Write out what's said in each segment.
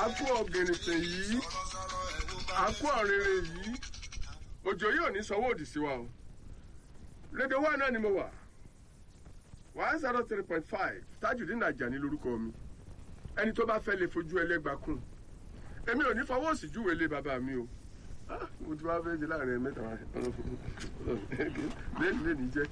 akú ọ̀gẹ̀nìtẹ̀ yìí akú ọ̀rẹ́rẹ́ yìí òjò yóò ní sanwó òdì sí wa o rédíò wa náà ni mo wà one zero three point five Tajudeen Ajani lórúkọ mi ẹni tó bá fẹ́ lè fojú ẹlẹ́gba kún èmi ò ní fọwọ́ òsì júwe lé bàbá mi o Ah, mo ti wá fẹ́ jẹ láàrin ẹ̀ mẹ́ta wa lẹ́nu lẹ́nu jẹ́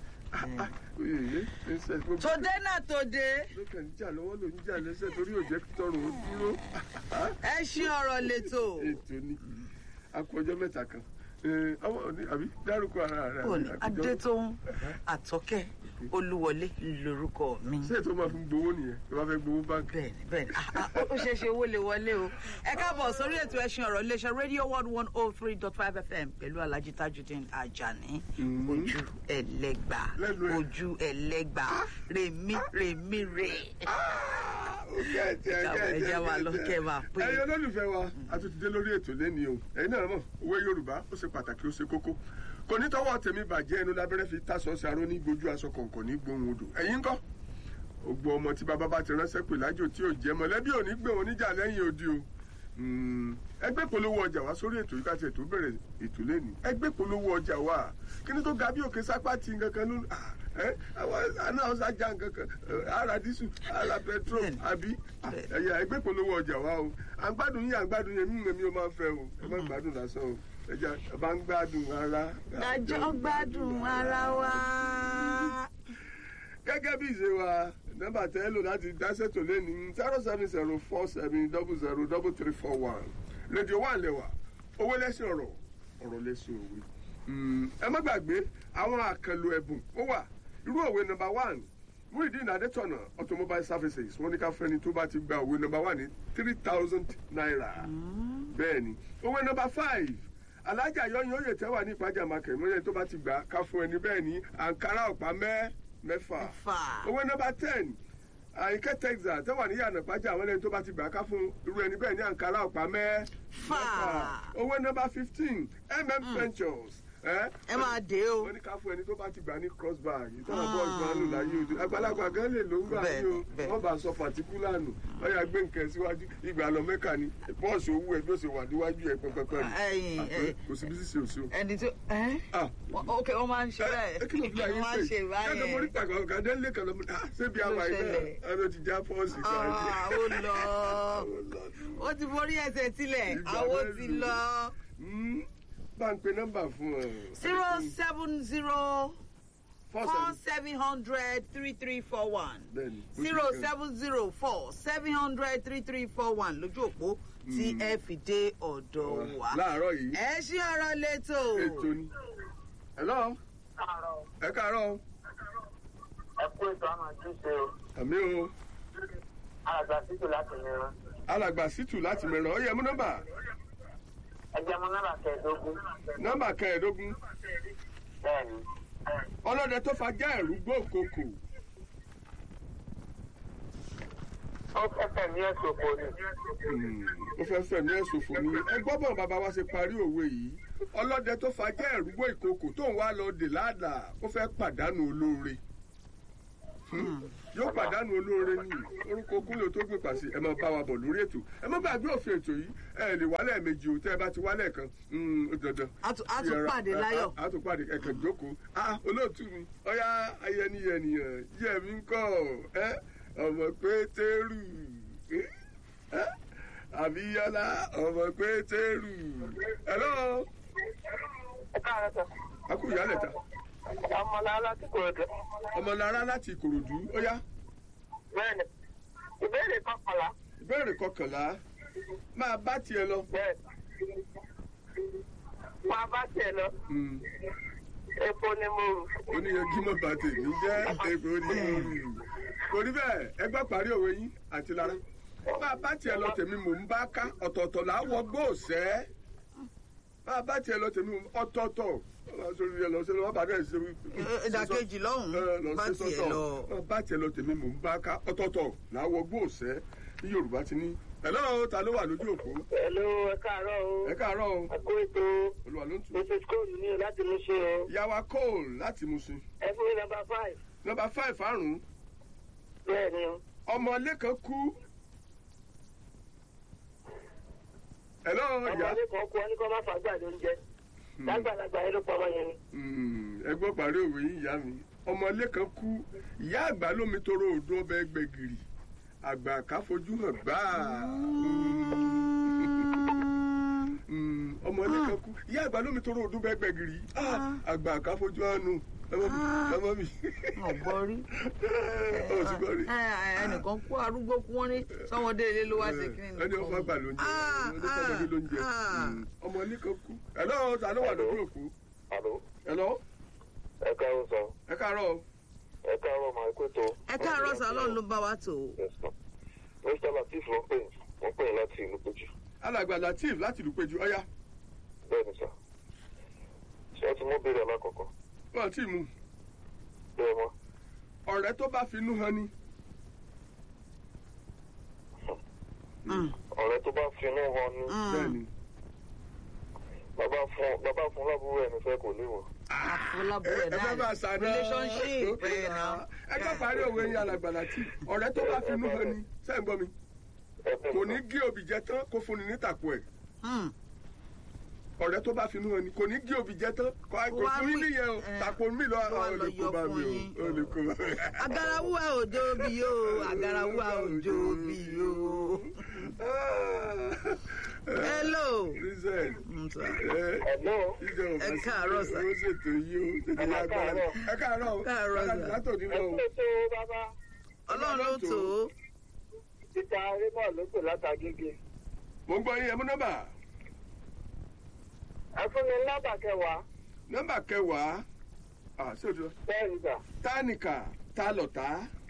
tòde náà tòde lókè ń jà lọ́wọ́ ló ń jà lẹ́sẹ̀ torí òjẹ́ tọrùn ó dúró ẹ ṣí ọ̀rọ̀ lẹ́tọ̀ ètò ni akọjọ́ mẹ́ta kan Eh, ọmọ òní àbí dárúkọ ara rẹ òní àbí àkójọ- adétóhùn àtọ́kẹ́ olúwọlé lórúkọ mi. ṣé ètò máa fi gbowó nìyẹn tó bá fẹ́ gbowó báńkì. bẹ́ẹ̀ni bẹ́ẹ̀ni Ah, ah, ó ṣeé ṣe owó lè wọlé o ẹ káàbọ̀ sórí ètò ẹṣin ọ̀rọ̀ iléeṣẹ́ radio world one oh three dot five fm pẹ̀lú alhaji tajudeen ajani Mhm. ojú ẹlẹ́gbà Lẹ́nu ẹ̀. ojú ẹlẹ́gbà rèmí rèmí rè. ẹ ẹ jẹ́ wa lọ kẹ́ wa pé. ẹ̀yin olólùfẹ́ wa a tún ti dé lórí ètò lẹ́ni o ẹ̀yin náà mọ̀ òwe yorùbá ó ṣe pàtàkì ó ṣe kókó kò ní tọwọ́ tèmi bàjẹ́ ẹnu lábẹ́rẹ́ fi tásọ sí aró ní gbójú aṣọ kọ̀ọ̀kan ní gbóhùn odò ẹ̀yin ńkọ́ ògbó ọmọ tí bàbá bá ti ránṣẹ́ pè lájò tí ò jẹ́ mọ̀lẹ́bí ò ní gbé wọn níjà lẹ́yìn odi o Mm, ẹgbẹ́ polówó ọjà wá sórí ètò yìí káti ètò bẹ̀rẹ̀ ètò lẹ́nu ẹgbẹ́ polówó ọjà wá kí ni tó ga bí òkè sápá ti nǹkan ló ah, ẹ àwọn àná ọ̀sán já nǹkan kan eh, ara dísù ara petrol Bẹ́ẹ̀ni. àbí Ah, Bẹ́ẹ̀ni. ẹ̀yà ẹgbẹ́ polówó ọjà wá o à ń gbádùn yín à ń gbádùn yẹn mímu mi ò máa ń fẹ́ o ẹ má gbádùn lásán o ẹja bá ń gbádùn ara. dájọ́ gbádùn ara wa. gẹ́gẹ́ bí ìṣe wa nọ́mbà tẹ́ lò láti dáṣẹ́tò lẹ́ni zero seven zero four seven double zero double three four one rédíò wà lẹ́wà owó lẹ́sìn ọ̀rọ̀ ọ̀rọ̀ lẹ́sìn òwe. Mm, ẹ má gbàgbé àwọn àkànlò ẹ̀bùn ó wà irú òwe nọ́mbà one Muideen Adétọ̀nà automobile services wọ́n ní ká fẹ́ni tó bá ti gba òwe nọ́mbà one ní three thousand naira bẹ́ẹ̀ ni òwe nọ́mbà five alájà yọyún oyè tẹ́wà ní ìpájà market mọ́yẹ́ tó bá ti gbà ká fún ẹni bẹ́ẹ̀ ní àǹkárá ọ̀pá mẹ́ mẹ́fà Mẹ́fà. owó nọ́mbà ten àyíkẹ́ texas tẹ́wà ní yànnà pàjá àwọn ẹni tó bá ti gbà ká fún irú ẹni bẹ́ẹ̀ ní àǹkárá ọ̀pá mẹ́ Fà. owó nọ́mbà fifteen mm ventures ẹ ẹ máa dé o. wọ́n ní ká fún ẹni tó bá ti gbà ní cross bag ìtọ́nà bọ́ọ̀lù máa ń lò láyé òde àgbàlagbà gan lè ló ń gbà Bẹ́ẹ̀ ní o bẹ́ẹ̀. wọ́n bá sọ pàtíkúlà nù ọ̀yà gbé nǹkan síwájú ìgbà lọ mẹ́kà ni bọ́ọ̀sì owó ẹ̀ bí ó ṣe wà níwájú ẹ̀ pẹ́pẹ́pẹ́ ni Ẹ̀yin, Àpẹ, ẹ̀yin. kò sí bí sísè òsì o. ẹni tó ẹ́ Ah, Wọ́n- ok wọ́n máa ń ṣe bẹ́ẹ̀ ẹ kí ló fi láyé wọ́n máa ń ṣe pé ẹnu mo rí báyẹn. tàkà ọ̀gá dé lé kan lọ́mọ ah ṣébi Kí ló àwa iná ṣẹlẹ̀? ẹnu ti já fọ́ọ̀sì Ah, ó lọ ó ti forí ẹsẹ̀ sílẹ̀ Ìgbà àwo mélòó? ti lọ. bá ń pe nọ́mbà fún ẹ. zero seven zero Four four seven- seven hundred three three four one Bẹ́ẹ̀ni, bó ti zero kẹ́. seven zero four seven hundred three three four one lójú òpó tí ẹ fi dé ọ̀dọ̀ wa. láàárọ̀ yìí ẹ ṣí ọ̀rọ̀ létò. ètò ni. hello káàárọ̀ ẹ káàárọ̀ ẹ kú ètò àmọ́ àjùṣe o àmì o alàgbà títù láti mìíràn alàgbà sítù láti mẹ́ràn ó yẹ mú nọ́mbà ẹgbẹ́ mọ nọ́mbà kẹẹ̀ẹ́dógún nọ́mbà kẹẹ̀ẹ́dógún bẹ́ẹ̀ ni ọlọ́dẹ tó fajá ẹ̀rú gbòkòkò ó fẹ́fẹ́ ní ẹ̀sùn òkò ni Hmm, ó fẹ́ fẹ̀mí ẹ̀sùn fún mi ẹ gbọ́ bọ̀ bàbá wa ṣe parí òwe yìí ọlọ́dẹ tó fajá ẹ̀rú gbó ìkòkò tó ń wá lọ dè ládàá ó fẹ́ pàdánù olóore Hmm, yóò pàdánù olóore ní orúkọ kúnlẹ̀ tó gbé pàṣẹ ẹ máa bá wa bọ̀ lórí ètò ẹ má gbàgbé òfin ètò yìí ẹ lè wálẹ̀ méjì o tẹ́ ẹ bá ti wálẹ̀ kan hmm, ó dandan A tún- a tún Yẹra- pàdé a- láyọ̀. a a tún pàdé ẹ̀kẹ́ jókòó ah olóòtú mi ọ̀yá ayẹniyẹniyàn yẹ̀mí ń kọ́ ẹ ọmọ pétérù ẹ ẹ àbíyálà ọmọ pétérù hello ẹ káàárọ̀ sọ akú ìyálẹ̀ ta ọmọlára láti kòròdú ọmọlára láti ìkòròdú ó yá bẹ́ẹ̀ ni ìbéèrè kọkànlá ìbéèrè kọkànlá máa bá tiẹ̀ lọ. bẹ́ẹ̀ máa bá tiẹ̀ lọ Hmm. epo ni mo rù oníyanjú mọ́ bá tèmi jẹ́ èpò oníyanjú. kò rí bẹ́ẹ̀ ẹ gbọ́ parí òwe yín àti lára. bá a bá tiẹ̀ lọ tèmi mò ń bá ká ọ̀tọ̀ọ̀tọ̀ là á wọ gbóòsẹ́. bá a bá tiẹ̀ lọ tèmi mò ń ọ̀tọ̀ọ̀tọ̀ ọba sórí ẹ lọ sí lọ́wọ́ bàdá ẹ̀ ṣe wí. Ẹ, ìdàkejì lọ́hùn-ún, Ẹ, lọ bá sí tiẹ̀ sọ́tọ̀. lọ. Bá a bá tiẹ̀ lọ tèmi mò ń bá ká ọ̀tọ̀ọ̀tọ̀ là á wọ gbóòsẹ́ ní Yorùbá ti ní. ẹ̀lọ́ ta ló wà lójú òpó pẹ̀lú ẹ káàárọ̀ o ẹ káàárọ̀ o ẹ kú ètò olùwà ló ń tù. mrs cole ní o láti mú ṣe o yàwá cole láti Mùṣin ẹ fún mi nọ́mbà five nọ́mbà five àrùn bẹ́ẹ̀ ni o ọmọ ilé kan kú hello ọmọ ìyá ilé kan kú ọ ní kó má fàgbà lóúnjẹ lágbàlagbà yẹn ló pa ọmọ yẹn ni. Mm, ẹ gbọ́ parí òwe yìí ìyá mi ọmọ ilé kan kú ìyá àgbà lómi toro odò ọbẹ̀ gbẹ̀gìrì àgbà ká fojú hàn gbáà Mm, ọmọ ilé kan kú ìyá àgbà lómi toro odò ọbẹ̀ gbẹ̀gìrì Ah, àgbà ká fojú hàn nù ọmọ mi ọmọ mi wọn gbọ́ rí ọ sì gbọ́ rí Ẹ, ẹ, ẹnìkan kú arúgbó kú wọn ní sọmọdé ilé ló wá sí kí ni. ẹni ọmọ àgbà ló ń jẹ Ah, ẹni ọmọdé ló ń jẹ ah. Mm, ọmọ ilé kan kú ẹ̀lọ́ ta ló wà lójú òkú àló ẹ̀lọ́ ẹ káàárọ̀ sọ ẹ káàárọ̀ o. ẹ káàárọ̀ máa kó tó. ẹ káàárọ̀ sọ ọlọ́run ló bá wa tò ó. mr latif ló ń pè wọ́n pè láti ìlú péjú alàgbà latif láti ìlú péjú ọyá bẹ́ẹ̀ ni sà ṣé ẹ ti mú béèrè alákọ̀ọ́kọ́ wọn àti mú bẹ́ẹ̀ mọ́ ọ̀rẹ́ tó bá finú hàn ni Mm, ọ̀rẹ́ tó bá finú hàn ni mm. bẹ́ẹ̀ ni bàbá fún bàbá fún lábúrò ẹni fẹ́ kò léwọ̀. àfọlábọ̀ ẹ̀ ẹ fẹ́ bá a náà sàdá relationship ẹ̀ náà. ẹ jọ parí òwe yín alàgbà latif ọ̀rẹ́ tó bá finú hàn ni sẹ́yìn gbọ́ mi ẹ fẹ́ kò mọ̀. ní gé òbí jẹ tán kó fún ni ní tàkù ẹ̀ Mm. ọ̀rẹ́ tó bá finú hàn ni kò ní gé òbí jẹ tán kò kò Wá fún yín wí- nìyẹn o ẹ, tàkù mi lọ ló wá àwọn lọ olè kó yọ bá fún mi yín. o olè kó bá mi. agarawuwa òjò bí o agarawuwa òjò bí o. hello. Reason. Mm, sir. ẹ Hello. ìjọba Ẹ káàárọ̀ sà. ó ṣètò yìí ó tètè Ẹ yá gbára káàárọ̀. ẹ káàárọ̀ o Káàárọ̀ sà. látòdì ẹ lọ o. kú ètò bàbá ọlọ́run ló tò ó. títa raymond ló pè látàgége. mo ń gbọ́ yín ẹ mú nọ́mbà ẹ fún mi nọ́mbà kẹwàá nọ́mbà kẹwàá ah ṣé o ti lọ. bẹ́ẹ̀ ni sà. tánìkà tá lọ̀tá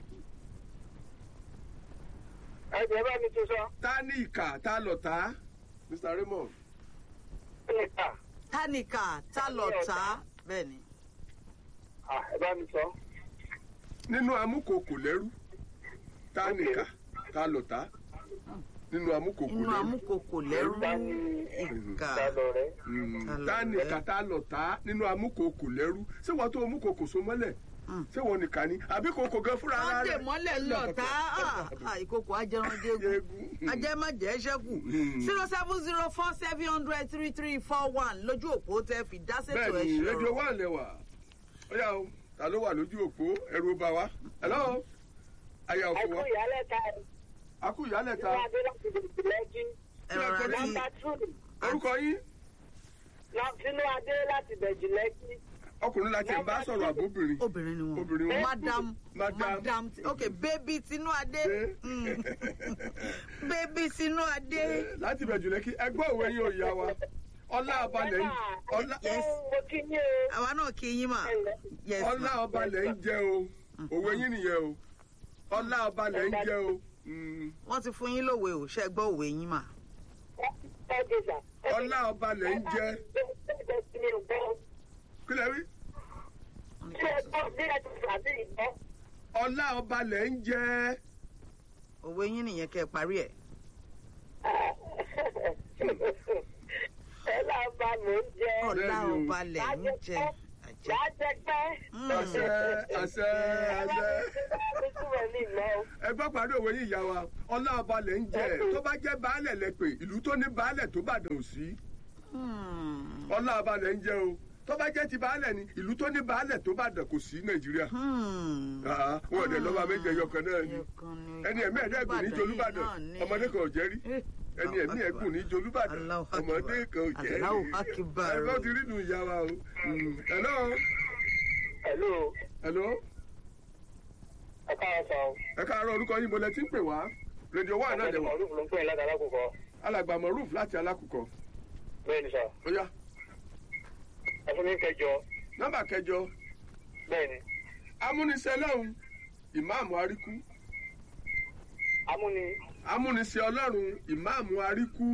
ẹ jẹ́ bá mi tún sọ. tánìkà tá lọ̀tá Mr. Raymond níta tánìkà tá lọ tá bẹ́ẹ̀ ni. ẹ bá mi sọ. nínú amúkòkò lẹ́rú tánìkà tá lọ̀tá nínú amúkòkò inú lẹ́rú amúkòkò lẹ́rú Ta ni ìkà. ta lọ rẹ. Mm, Ta lọ̀rẹ́. tánìkà tá lọ̀tá nínú amúkòkò lẹ́rú ṣé wọ́n tó amúkòkò so mọ́lẹ̀ Mm. ṣé wọ́n nìkan ni àbí kòkò gan fúnra ara wọ́n dè rẹ̀ mọ́lẹ̀ lọ́ta ìkòkò ajẹranjẹ́gun Jẹ́gun. ajẹ́májẹ́ ṣẹ́kù Mm. zero seven zero four seven hundred three three four one lójú òpó tẹ́ fi dá sètò bẹ́ẹ̀ ni ẹ̀ṣẹ̀ rédíò wà lẹ́wà ó yà ó ta ló wà lójú òpó ẹ̀rù bá wa hello àyà ẹ òfò kú wa ìyálẹ̀ ta ẹ̀ akú ìyálẹ̀ ta nínú adé láti bèbè lẹ́jí. ẹ̀rọ Kí ló nọ́mbà àti two orúkọ yín nínú adé láti bèjì lẹ́jí. ọkùnrin la tiẹ̀ ń bá sọ̀rọ̀ àbóbìnrin obìnrin ni wọn obìnrin wọn madam Madam. madam ok baby tinuade Dé. Mm. baby tinuade láti bẹ̀jù lẹ́kí ẹgbẹ́ òwe yín ò yá wa ọlá ọbalẹ̀ ń ọlá Yes. mo kí ní o. àwa náà kí yín mà yes ọlá ma ọbalẹ̀ ń jẹ o òwe yín nìyẹn o ọlá ọbalẹ̀ ń jẹ o Mm. wọ́n ti fún yín lówe ò ṣe gbọ́ òwe yín mà ẹ jẹ sà. ọlá ọbalẹ̀ ń jẹ kí lẹ wí ṣé ẹ gbọ́ bí ẹ ti sàbí ìgbọ́. ọlá ọbalẹ̀ ń jẹ òwe yín nìyẹn kẹ́ ẹ parí ẹ̀ ẹ láà bá mò ń jẹ. ọ̀la Bẹ́ẹ̀ni o. ọba lẹ̀ ń jẹ àjẹ. lájẹ pẹ́. Mm. àṣẹ àṣẹ àṣẹ. Sísúnmọ̀ ní ìlọ. ẹgbẹ́ parí òwe yìí ìyá wa ọlá ọbalẹ̀ ń jẹ tó bá jẹ́ baálẹ̀ lẹ́pẹ̀ ìlú tó ní baálẹ̀ tó bàdàn ò sí Hmm. ọlá ọbalẹ̀ ń jẹ o tó bá jẹ́ ti baálẹ̀ ni ìlú tó ní baálẹ̀ tó bàdàn kò sí nàìjíríà Hmm. Ah, wọn ò dẹ̀ lọ́ba méje yọkan náà ni Ẹyọkan ni. ẹni ẹ̀mí ẹ̀dẹ́gùn ní jolúbàdàn Ìbàdàn yìí náà ni. ọmọdé kan ò jẹ́ rí Eh, ẹni ẹ̀mí ẹ̀gùn ní jolúbàdàn Allahu Akbar. ọmọdé kan ò jẹ́ Allahu rí Akbar. ẹ̀rọ ti rí nu ìyá wa o Mm. hello Hello. hello Ẹ káàárọ̀ sọ. ẹ káàárọ̀ orúkọ yín mo lẹ ti ń pè wá rédíò wà náà dẹ̀wọ̀ Ọdún ló ń pè é ládàá lákòókò. alàgbà mọ̀rúf láti alákùkọ Bẹ́ẹ̀ ni sà. ó yá Ẹ fún mi kẹjọ. nọ́mbà kẹjọ Bẹ́ẹ̀ ni. amúnisẹ́ lọ́hùn ìmáàmù àríkú Amúni. amúnisẹ́ ọlọ́run ìmáàmù àríkú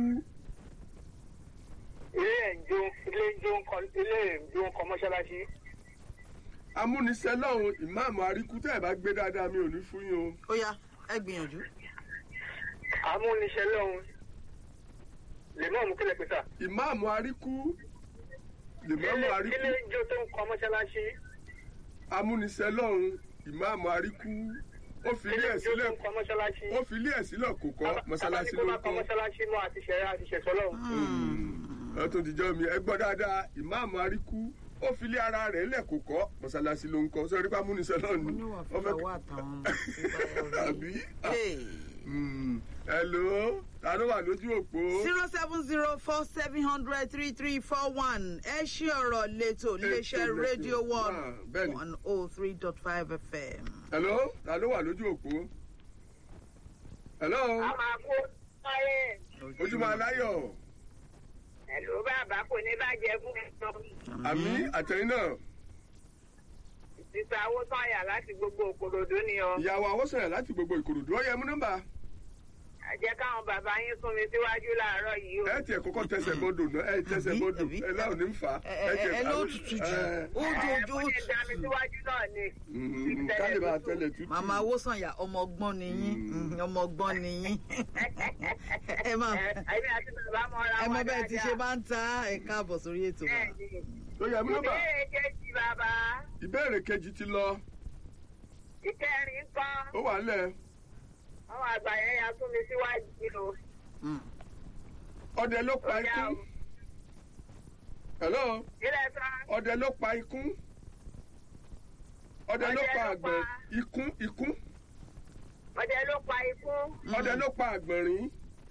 Ilé ẹ̀ ń jó ilé ń jó ń kọ ilé ẹ̀ ń jó ń kọ mọ́ṣáláṣí. amúnisẹ́ lọ́hùn ìmáàmù àríkú tẹ́ ẹ̀ bá gbé dáadáa mi ò ní fún yín o ó yá ẹ gbìyànjú. Amúniṣẹ́ lọ́hùn. Lèmọ́ọ̀mù kílẹ̀ pé sà. ìmáàmù àríkú ìmáàmù Ilé àríkú ilé ń jó tó ń kọ mọ́ṣáláṣí. amúnisẹ́ lọ́hùn ìmáàmù àríkú ó fi ilé ẹ̀ sílẹ̀ Kó kọ́ mọ́ṣáláṣí. ó fi ilé ẹ̀ sílẹ̀ kò kọ́ mọ́sálásí ló ń Bàbá ní kó kọ́. má kọ́ mọ́ṣáláṣí náà àti ṣẹ̀rẹ́ àti ṣẹ̀ṣọ́ lọ́hùn. ẹ tó dijọ́ mi ẹ gbọ́ dáadáa ìmáàmù aríkú ó fi ilé ara rẹ̀ lẹ̀ kò kọ́ mọ́sálásí ló ń kọ́ sọ nípa múnisẹ́ náà ni oníwà Ó fẹ́ fúnra wà táwọn ọmọ tó bá yọrí. àbí Hey. Mm, hello ta ló wà lójú òpó. zero seven zero four seven hundred three three four one ẹ ṣí ọ̀rọ̀ lẹ́tọ̀ iléeṣẹ́ Ètò rédíò lẹ́tọ̀. one Ah, bẹ́ẹ̀ni. one oh three dot five fm. hello ta ló wà lójú òpó. hello a máa kó sọ́yẹ̀ ojúmọ́ aláyọ̀ ẹ̀lú bàbá kò ní bàjẹ́ fún ẹ̀sọ́ àmì àtẹ̀yìn náà sísá owó sọ́yà láti gbogbo òkòròdú ni ọ. ìyàwó àwọ̀sàn láti gbogbo ìkòròdú ọ̀yẹ́ mú nọ́mbà ẹ jẹ́ káwọn bàbá yín sún mi síwájú láàárọ̀ yìí o. ẹ tiẹ̀ kọ́kọ́ tẹsẹ̀ bọ́dọ̀ náà ẹ tẹsẹ̀ Àbí, bọ́dọ̀ àbí. ẹ láwọn ní ń fà á. ẹ ẹ ẹ ló tutù jù ó ẹ dojú mo ó ní dá mi tutù. síwájú náà ni. kálí máa tẹlẹ̀ tútù. màmá awosanya ọmọ ọgbọ́n ni yín Mm. ọmọ ọgbọ́n ni yín ẹ máa Ẹ- ẹ̀mí àti bàbá mọ ra ẹ wọn mọ bẹ́ẹ̀ ti ṣe dáadáa. máa ń ta ẹ káàbọ̀ sórí ètò wa. Bẹ́ẹ̀ni. ó yẹ mú nọ́mbà ìbéèrè kejì bàbá ìbéèrè kejì ti lọ ìkẹrin kan ó wà ńlẹ̀ àwọn àgbà yẹn ya sún mi síwájú o. Mm. ọdẹ ló pa Ó yá ikún o. hello ilẹ̀ sàn. ọdẹ ló pa ikún ọdẹ ló Ọdẹ pa ló àgbọ̀n pa- ikún ikún ọdẹ ló pa ikú ọdẹ ló pa àgbọ̀nrín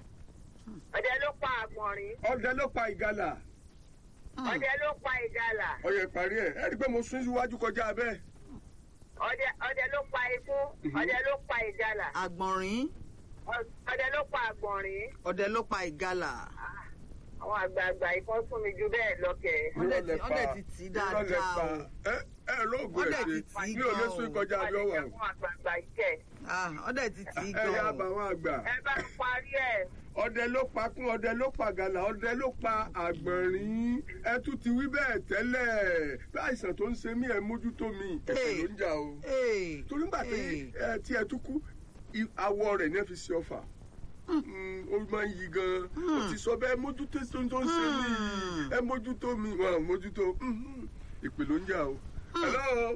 ọdẹ ló pa àgbọ̀nrín ọdẹ ló pa ìgalà ọdẹ ló pa ìgalà ọyẹ parí ẹ ẹ rí i pé mo sún síwájú kọjá bẹ́ẹ̀ ọdẹ ọdẹ ló pa ikú Mhm. ọdẹ ló pa ìgalà àgbọ̀nrín ọ- ọdẹ ló pa àgbọ̀nrín ọ̀dẹ ló pa ìgalà. Ah, àwọn àgbààgbà ikọ́ sún mi ju bẹ́ẹ̀ lọ́kẹ́. Wọ́n dẹ̀ Irọ́ lẹ ti- wọ́n pa. dẹ̀ ti tì í Irọ́ lẹ dáadáa pa. o. ẹ ẹ lóògùn Wọ́n ẹ dẹ̀ ṣe ti tì í mi ò lè gan sún o. kọjá bí ó wà o àwọn àgbààgbà ikẹ́ Ah, ọ̀dẹ ti tì í ẹ yá gan bá o. wọn àgbà ẹ bá ń parí ẹ̀ ọdẹ ló pa kún ọdẹ ló pa gàlà ọdẹ ló pa àgbọ̀nrín ẹ tún ti wí bẹ́ẹ̀ tẹ́lẹ̀ bí àìsàn tó ń ṣe mí ẹ mójútó mi ẹ̀fẹ̀ ló ń jà o Hey, torí nígbà tí hey. ẹ tí ẹ tún kú i- awọ rẹ̀ ní ẹ fi ṣe ọfà Mm, ó máa ń yí gan ó ti sọ bẹ́ẹ̀ mójútó tó ń tó ń ṣe mí Hmm. ẹ mójútó mi wọn ò mójútó Mhm. ìpè ló ń jà o. hello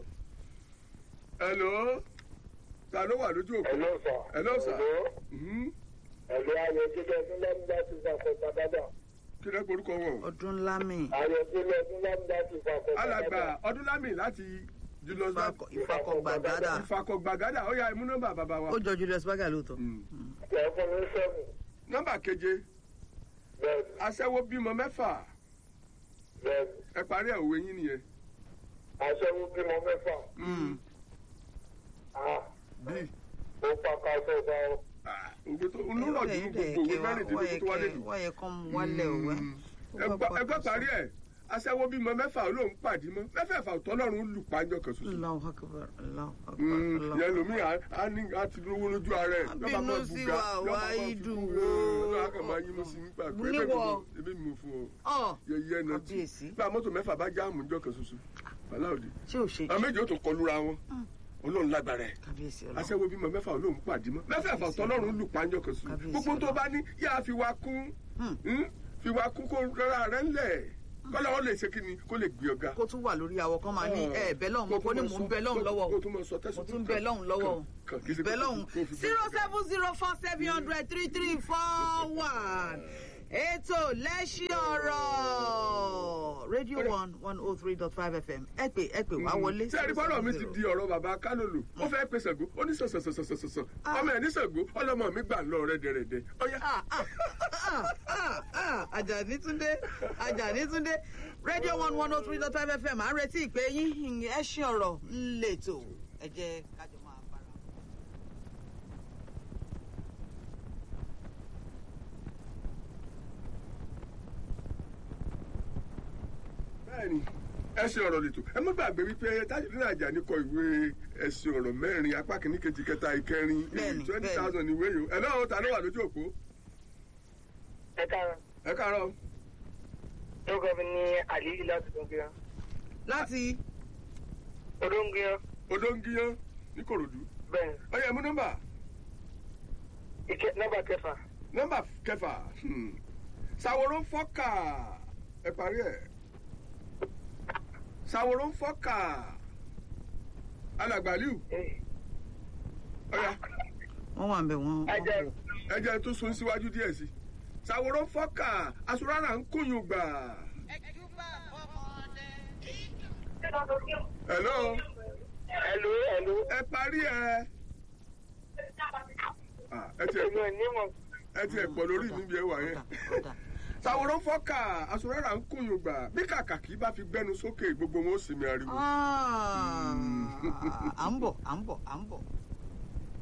hello ta ló wà lójú òkú. Hello, sir. hello sir. Hello. Mhm. Ẹ̀lú Ayọ̀délé ọdún lámúdá ti fàkọ̀ gbàgádà. kí lẹ́ porúkọ wọn. ọdún lámì Ayọ̀délé ọdún lámúdá ti fàkọ̀ gbàgádà. alàgbà ọdúnlámì láti julius Ìfakọ̀- ìfakọ̀gbàgádà ìfakọ̀gbàgádà ó yá imú nọ́mbà bàbá wa. ó jọ Julius Berger lóòótọ́. Mm. Ẹ fún mi sẹ́mu. nọ́mbà keje Bẹ́ẹ̀ni, aṣẹ́wó bímọ mẹ́fà bẹ́ẹ̀ni. ẹ parí ẹ̀ òwe yín nìyẹn. Aṣẹ́wó bímọ mẹ́fà. Mm. Ah, bí ó pa ká sọ bá ọ. òwe tó olóró ọdún gbogbo òwe mẹ́rìndínlógún tó wá lẹ́nu. wọ́n yẹ kán mú wálẹ̀ òwe. ẹgbẹ́ parí ẹ̀ aṣẹ́wó bímọ mẹ́fà olóhùn pàdé mọ́ mẹ́fẹ̀ẹ̀fà ọ̀tọ́lọ́run lù pàjọ kan ṣoṣo. Allahu akbar Allahu akbar Mm, Allahu yẹn akbar. lomi á ní á ti lówó lójú ara ẹ̀ lọ́ba Bínú máa sí buga wa, lọ́ba máa wá fi ìdùn kú wo. lọ́ba kan máa yín mú sí nígbà pé Níwọ̀. ebi mi mú fún ọ Ọ̀ yẹyẹ náà tí Kábíyèsí. bá mọ́tò mẹ́fà bá jáàmù níjọ́ kan ṣoṣo aláòdì ṣé ò ṣe àwọn méjì ó tó kọlura wọn olóhùn lágbára ẹ̀ kábíyèsí ọlọ́run. aṣẹ́wó bímọ mẹ́fà olóhùn pàdé mọ́ mẹ́fẹ̀ẹ̀fà ọ̀tọ́lọ́run lù pàjọ kan ṣoṣo Kábíyèsí gbogbo tó Ọlọ́run. bá ní yá fi wá kún Hmm. hmm, fi wá kún kó rárá rẹ̀ ńlẹ̀ kọ́lá wọn lè ṣe kí ni kó lè gbé ọ̀gá. kó tún wà lórí àwọ̀ kan máa ní ẹ bẹ́ lọ́hùn mo kó ní mò ń bẹ lọ́hùn lọ́wọ́ kó o tún mọ sọ tẹ̀sán mo tún bẹ lọ́hùn lọ́wọ́ o Kàn- kì í ṣe bẹ kó- lọ́hùn kó fi bẹ- zero seven zero four seven hundred three three four one ètò lẹ́sí ọ̀rọ̀ rédíò one one oh three dot five fm ẹ pè ẹ pè wá wọlé. tí ẹni gbọ́dọ̀ mi ti di ọ̀rọ̀ bàbá kálòlò ó fẹ́ pe Ṣàngó ó ní sọ̀sọ̀sọ̀sọ̀sọ̀ ọmọ ẹ̀ ní Ṣàngó ọlọ́mọ mi gbà lọ rẹ́dẹ̀rẹ́dẹ̀ ọ̀yá. Ah, ah, ah, ah, ah, Àjàní Túndé Àjàní Túndé rédíò one one oh three dot five fm à ń retí ìpè yín ẹ ṣe ọ̀rọ̀ ńlẹ̀tọ̀ ẹ jẹ́ kájọ máa bára. bẹ́ẹ̀ni ẹsìn ọ̀rọ̀ lètò ẹ má gbàgbé wípé Tajudeen Ajani kọ ìwé ẹsìn ọ̀rọ̀ mẹ́rin apá kìíní kejì kẹta ìkẹrin Bẹ́ẹ̀ni, twenty bẹ́ẹ̀ni. thousand ìwé yìí ẹ lọ́wọ́ ta ló wà lójú òpó Ẹ káàárọ̀. ẹ káàárọ̀ Orúkọ mi ní Àlíyí láti Dóngíyán. láti Odóngíyán. odóńgíyán ní Kòròdú Bẹ́ẹ̀ni, ọyẹ mú nọ́mbà ike nọ́mbà kẹfà. nọ́mbà kẹfà hmm. Sàwòrò fọ́kà ẹ parí ẹ̀ Sàwòrò fọ́kà alàgbàlíù Eh, ọ̀yà wọ́n wà ń bẹ̀ wọ́n. ẹ jẹ́ ẹ jẹ́ tó sun síwájú díẹ̀ sí ṣàwòrán fọ́kà aṣọ́rára ń kúnyùn gbà. hello ẹ̀lú ẹ̀lú ẹ parí ẹ Ah, ẹ tiẹ̀ èmi ò ní mọ̀. ẹ tiẹ̀ pọ̀ lórí mi bí ẹ wà yẹn. Kódà. ṣàwòrán fọ́kà aṣọ́rára ń kúnyùn gbà bí kàkàkí bá fi gbẹ́nu sókè gbogbo wọn ó sì mi ariwo. Ah, à ń bọ̀ à ń bọ̀ à ń bọ̀.